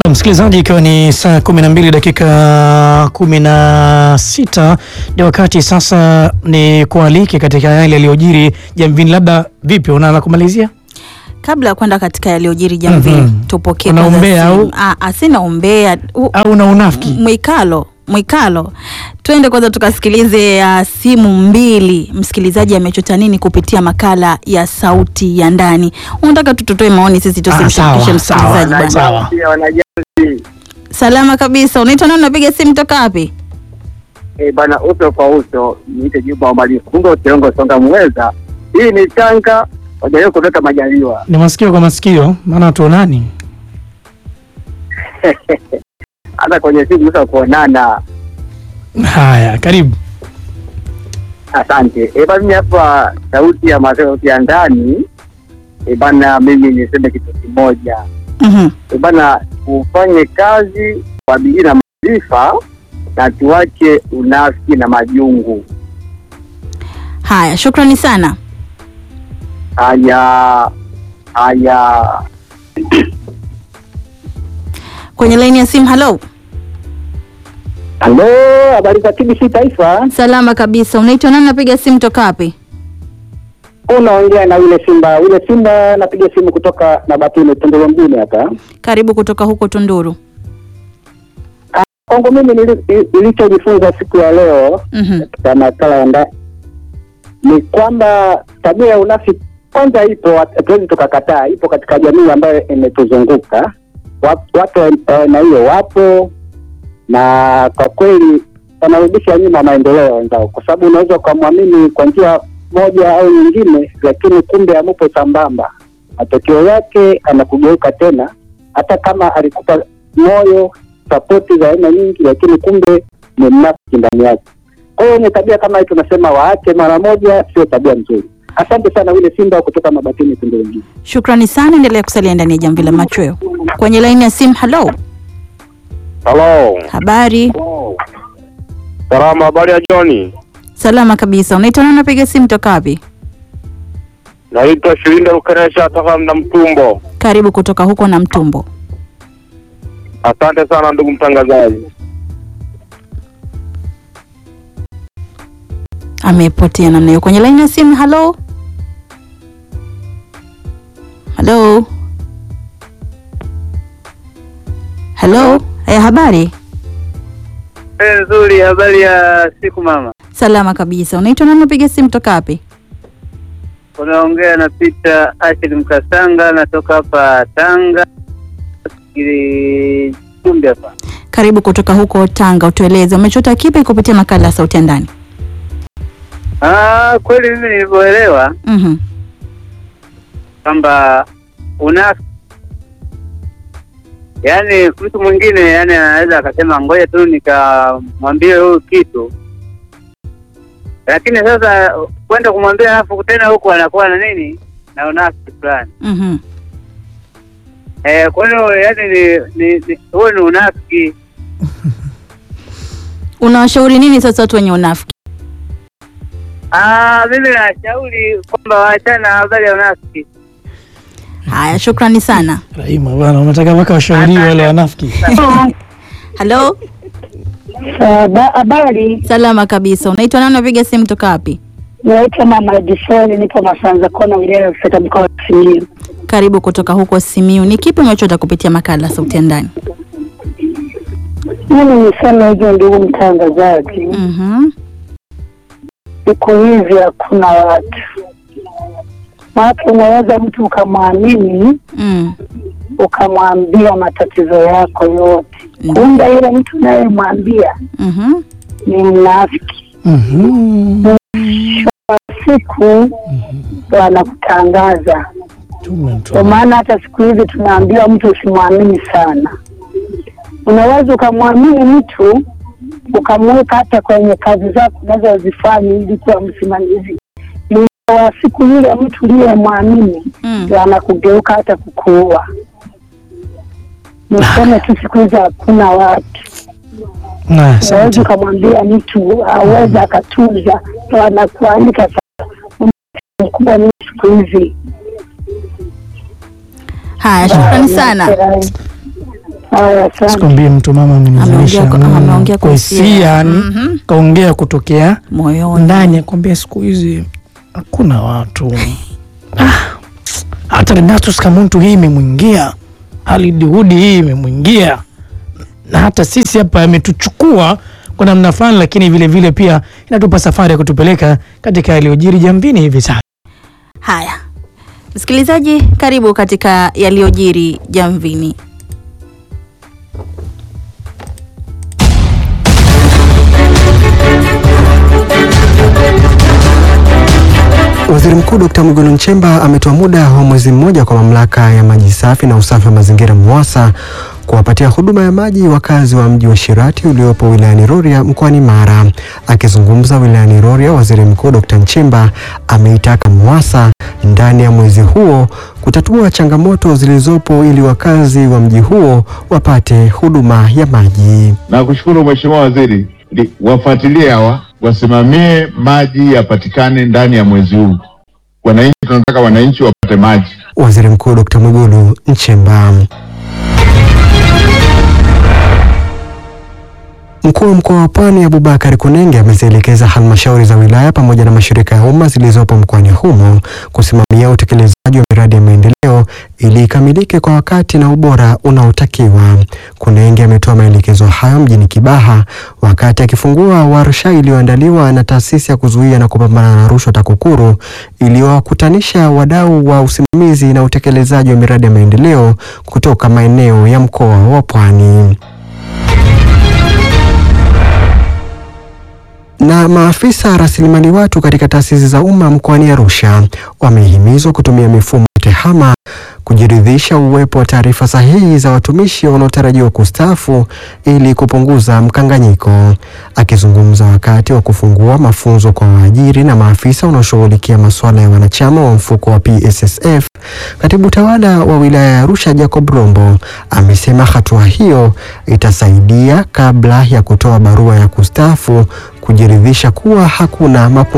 Msikilizaji, ikiwa ni saa kumi na mbili dakika kumi na sita ni wakati sasa ni kualike katika yale yaliyojiri jamvini. Labda vipi, unaanza kumalizia? Kabla ya kwenda katika yaliyojiri jamvini, Mhm. tupokee Una kwanza umbea simu. au? Ah, ah, sina umbea U- au una unafiki? mwikalo mwikalo, twende kwanza tukasikilize uh, simu mbili. Msikilizaji amechota nini kupitia makala ya sauti ya ndani? Unataka tutotoe maoni sisi, tusimshirikishe sawa, sawa. msikilizaji bwana. Sawa. Pia wanajazi Salama kabisa. Unaitwa nani? Unapiga simu toka wapi? eh, bana, uso kwa uso niite Juma wa Malifungo Tiongo Songa Mweza. Hii ni Tanga, wajaribu kutoka Majaliwa. Ni masikio kwa masikio, maana hatuonani. hata kwenye simu sasa kuonana. Haya, karibu. Asante. E bana, mimi hapa sauti ya ma- sauti ya ndani e bana, mimi niseme kitu kimoja Mhm. e bana, ufanye kazi kwa bidii na maarifa na tuache unafiki na majungu. Haya, shukrani sana. Haya haya. Kwenye laini ya simu, halo. Halo, habari za TBC Taifa. Salama kabisa. Unaitwa nani? Unapiga simu toka wapi? Unaongea na yule Simba, yule Simba napiga simu kutoka Mabatini Tunduru mjini hapa. Karibu kutoka huko Tunduru. Kwangu mimi nili- nilichojifunza siku ya leo Mhm. katika makala ya ndani ni kwamba tabia ya unafiki kwanza ipo, hatuwezi tukakataa, ipo katika jamii ambayo imetuzunguka. Wa- Watu wa aina hiyo wapo, na kwa kweli wanarudisha nyuma maendeleo ya wenzao, kwa sababu unaweza ukamwamini kwa njia moja au nyingine, lakini kumbe amupo sambamba. Matokeo yake anakugeuka tena, hata kama alikupa moyo, sapoti za aina nyingi, lakini kumbe ni mnafiki ndani yake. Kwa hiyo wenye tabia kama hii tunasema waache mara moja, sio tabia nzuri. Asante sana wile Simba kutoka Mabatini Tunduru mjini. Shukrani sana, endelea kusalia ndani ya jamvi la machweo. Kwenye laini ya simu, halo, Halo, habari? salama. Habari ya Joni, Salama kabisa. Unaitwa nani? Unapiga simu toka wapi? naitwa Shilinda Lukeresha toka na Mtumbo. Karibu kutoka huko na Mtumbo. Asante sana ndugu mtangazaji. Amepotea namna hiyo. Kwenye laini ya simu, halo, halo, halo. Eh, habari? Nzuri, habari ya siku mama. Salama kabisa. Unaitwa nani? Unapiga simu toka wapi? Unaongea na Peter Ashid Mkasanga, natoka hapa Tanga ili kumbi hapa. Karibu kutoka huko Tanga. Utueleze umechota kipi kupitia makala ya sauti ya ndani? Ah, kweli mimi nilivyoelewa Mhm. kwamba unafiki, yaani mtu mwingine yani anaweza akasema ngoja tu nikamwambie huyu kitu, lakini sasa kwenda kumwambia alafu tena huku anakuwa na nini na unafiki fulani Mhm. eh. Kwa hiyo yani ni ni ni- huo ni unafiki. Unawashauri nini sasa watu wenye unafiki? Ah, mimi nashauri kwamba waachane na habari ya unafiki. Haya, shukrani sana. Rahima bwana, unataka mpaka washauriwe wale wanafiki. Halo, Habari, salama kabisa. Unaitwa nani? Unapiga simu toka wapi? naitwa Mama Edisoni, nipo Masanza Kona, wilaya ya Ufeta, mkoa wa Simiyu. Karibu kutoka huko Simiu. Ni kipi umechota kupitia makala ya sauti ya ndani? Mimi niseme hivyo, ndugu mtangazaji, Mhm. siku hizi hakuna watu watu, unaweza mtu ukamwamini Mm. ukamwambia matatizo yako yote, Ndio. kumbe yule mtu unayemwambia Mhm. ni mnafiki. Mhm. Siku wanakutangaza Tume Kwa mtu. maana hata siku hizi tunaambiwa mtu usimwamini sana. Unaweza ukamwamini mtu ukamweka hata kwenye kazi zako unazozifanya ili kuwa msimamizi. Mwisho wa siku yule mtu uliyemwamini Mm. ndio anakugeuka hata kukuua. Niseme tu siku hizi hakuna watu. Na, Unaweza asante. ukamwambia mtu aweze akatunza, ndo anakuandika sasa. Mkubwa ni siku hizi Haya, shukrani sana. Haya, asante. Sikwambie mtu mama amenizanisha Ameongea kwa- mm, ameongea kwa kwa hisia. hisia yani Mhm. kaongea kutokea moyoni ndani akwambia siku hizi hakuna watu ah, hata Renatus Kamuntu hii imemwingia Halidihudi hii imemwingia na hata sisi hapa ametuchukua kwa namna fulani, lakini vile vile pia inatupa safari ya kutupeleka katika yaliyojiri jambini hivi sasa. haya msikilizaji karibu katika yaliyojiri jamvini Waziri Mkuu Dkt. Mwigulu Nchemba ametoa muda wa mwezi mmoja kwa mamlaka ya maji safi na usafi wa mazingira MUWASA kuwapatia huduma ya maji wakazi wa mji wa Shirati uliopo wilayani Rorya mkoani Mara. Akizungumza wilayani Rorya, Waziri Mkuu Dkt. Nchemba ameitaka MUWASA ndani ya mwezi huo kutatua changamoto zilizopo ili wakazi wa mji huo wapate huduma ya maji. na kushukuru Mheshimiwa Waziri, li- wafuatilie hawa, wasimamie maji yapatikane ndani ya mwezi huu. Wananchi, tunataka wananchi wapate maji. Waziri Mkuu Dkt. Mwigulu Nchemba. Mkuu wa mkoa wa Pwani Abubakar Kunenge amezielekeza halmashauri za wilaya pamoja na mashirika ya umma zilizopo mkoani humo kusimamia utekelezaji wa miradi ya maendeleo ili ikamilike kwa wakati na ubora unaotakiwa. Kunenge ametoa maelekezo hayo mjini Kibaha wakati akifungua warsha iliyoandaliwa na taasisi ya kuzuia na kupambana na rushwa TAKUKURU iliyowakutanisha wadau wa usimamizi na utekelezaji wa miradi ya maendeleo kutoka maeneo ya mkoa wa Pwani. na maafisa rasilimali watu katika taasisi za umma mkoani Arusha wamehimizwa kutumia mifumo ya TEHAMA kujiridhisha uwepo wa taarifa sahihi za watumishi wanaotarajiwa kustaafu ili kupunguza mkanganyiko. Akizungumza wakati wa kufungua mafunzo kwa waajiri na maafisa wanaoshughulikia masuala ya wanachama wa mfuko wa PSSF, katibu tawala wa wilaya ya Arusha Jacob Rombo amesema hatua hiyo itasaidia kabla ya kutoa barua ya kustaafu kujiridhisha kuwa hakuna mapungufu